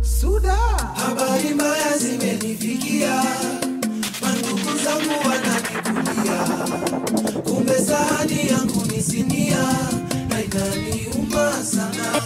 Suda, habari mbaya zimenifikia, mandugu zangu wananibulia, kumbe sahani yangu ni sinia na inaniuma sana.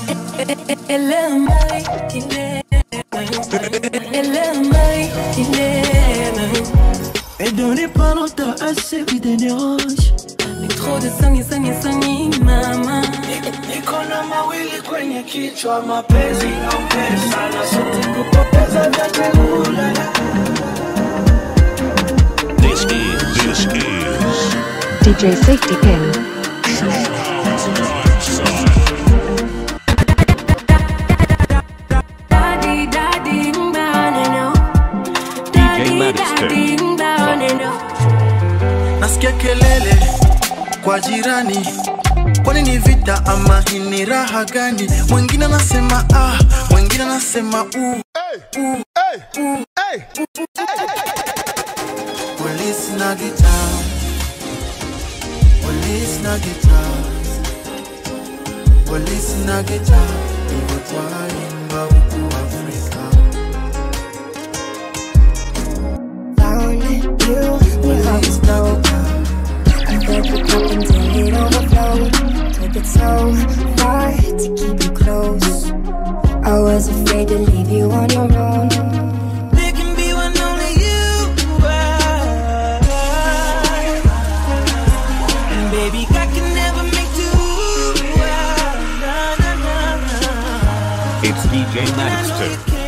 Et dans les pas longtemps, assez vite des dérange. Trop de sangi sangi sangi mama Niko na mawili kwenye kichwa, mapenzi au pesa, na sote kupoteza vyote ulala. This is, this is DJ Safety Pin. Daddy daddy mbaneno DJ Madison. daddy mbaneno Nasikia kelele kwa jirani, kwani ni vita ama hii ni raha gani? Mwingine anasema ah, mwingine anasema u Polisi na gitaa, polisi na gitaa, polisi na gitaa, ndivyo twaimba huku Afrika. Found you with Polisi na gitaa. I filled your cup until it overflowed. Took it so far to keep you close. I was afraid to leave you on your own. There can be one only you are. And baby, I can never make two. Na, na, na, na. it's DJ Madison.